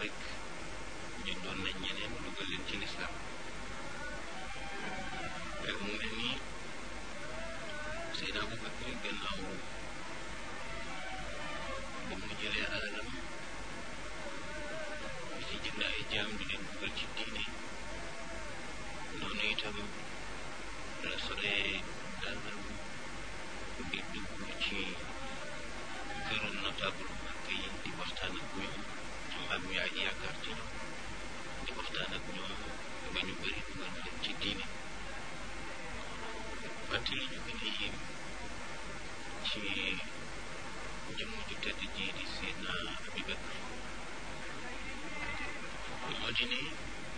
rek ñu doon nañ ñeneen dugal leen ci lislaam mu mel ni Seydina Abubakar gannaaw ba mu jëlee alalam di ci jënd ay jaam di leen dugal ci diine noonu itam la solee dàllam di dugg ci këru notable Makka yi di waxtaan ak ñoom am am yaay yaakaar ci ñoom di waxtaan ak ñoom ba ñu bëri dugal leen ci diine fàttali ñu gën a yéem ci jëmm ju tedd ji di Seydina Abubakar moo di ne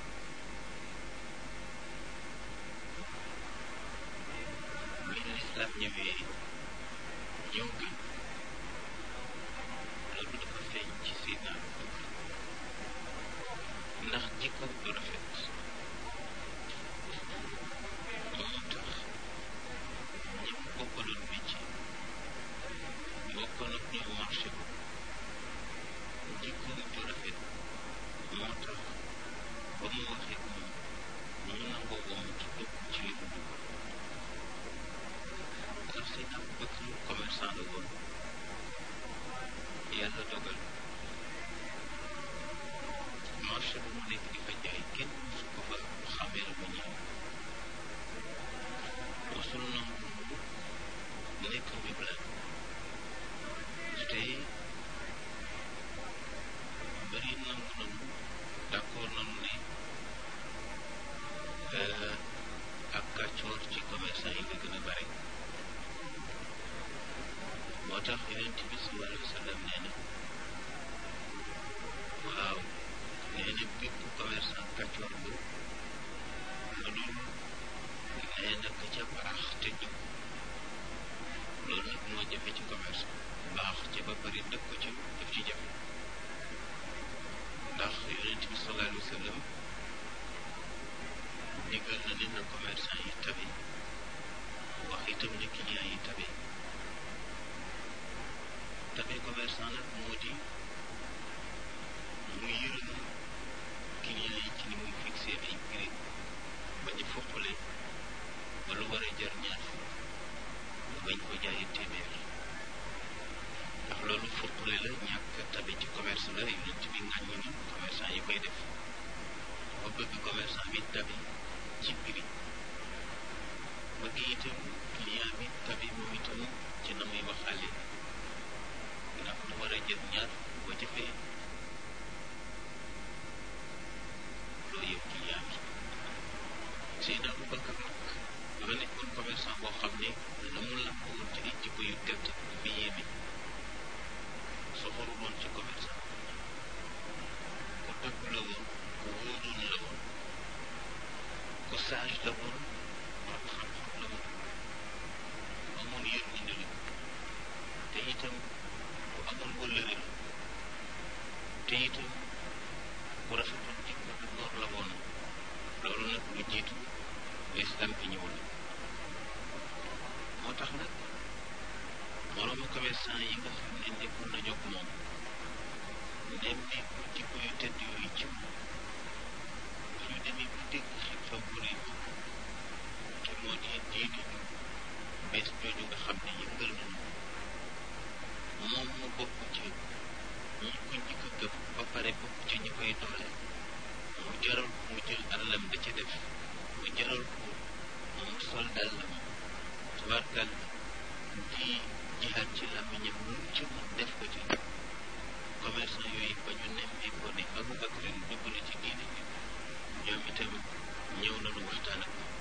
bi lislaam ñëwee ñëw gën loolu dafa feeñ ci Seydina Abubakar ndax jikko bu rafet moo tax ñi mu bokkaloon métier bokkoon ak ñoom marché ko jikko bu rafet moo tax ba mu waxee moom ñu nangoo ko mu dugg ci li mu dugg ndax Seydina Abubakar commerçant la woon yàlla dogal marché bu mu nekk di fa jaay kenn su ko fa xamee la mu ñëw mosul nangu nekk wiblaan te bëri nangu nanu d'accord nanu ne ak kàccoor ci commerçant yi la gën a bare moo tax yonent bi sallallahu alayhi wa sallam nee na waaw nee na bépp commerçant kàccoor bu lu dul nee na ka ca baax te jub loolu nag moo jafe ci commerce baax ci ba pare dëkk ko ci daf ci jafe ndax yonent bi sallallahu alayhi wa sallam digal na ne na commerçant yi tabe wax itam ne client yi tabe tabe commerçant nag moo di mu yërëm client yi ci ni muy fixé ay prix ba ñu foqale ba lu war a jar ñaar mu bañ ko jaayee téeméer ndax loolu foqale la ñàkk tabe ci commerce la yonent bi ŋàññi na commerçant yi koy def ba bëgg commerçant bi tabe ci prix bëgg itam client bi tabe moom itam ci na muy waxaale ndax lu war a jël ñaar boo jëfee loo yëpp client bi Seydina Abubakar nag dafa nekkoon commerçant boo xam ne la mu làmb woon ci ay jikko yu tedd bi yéeme soxoru woon ci commerçant ku dëgg la woon ku wóoroon la woon ku sage la woon borom xam-xam la woon amoon yërmande la te itam ku amoon wëllëre la te itam ku rafetoon jikko bu góor la woon loolu nag lu jiitu islam bi ñëw la moo tax nag moroomu commerçant yi nga xam ne nekkoon nañu ak moom nemmeeku jikko yu tedd yooyu ci moom ñu demee bu dégg xew-xew bu rëy te moo di diine ju bees jooju nga xam ne yëngal nañu moom mu bokk ci ñi ko njëkk a gëm ba pare bokk ci ñi koy doole mu jaral ko mu jël alalam da ca def mu jaral ko mu sol dàllam tabarkal di jihaat ci làmmiñam lu ci mu def ko ci commerçant yooyu ba ñu nemmee ko ne Abubakar dugg na ci diine bi ñoom itam ñëw nañu waxtaan ak moom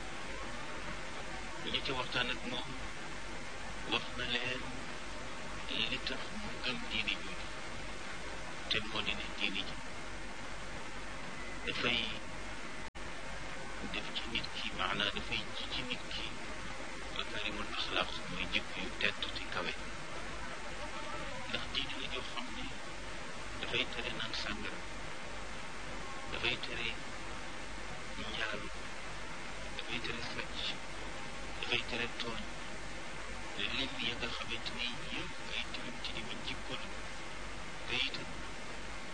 ñu ci waxtaan ak moom wax na leen li tax mu gëm diine jooju te moo di ne diine ji dafay def ci nit ki maanaa dafay ji ci nit ki makarimul axlaaq mooy jikko yu tedd te kawe ndax diine la joo xam ne dafay tere naan sàngara dafay tere njaalu dafay tere sàcc dafay tere tooñ lim ya nga xamante ni yëpp ay tilim tilimi jikko la te itam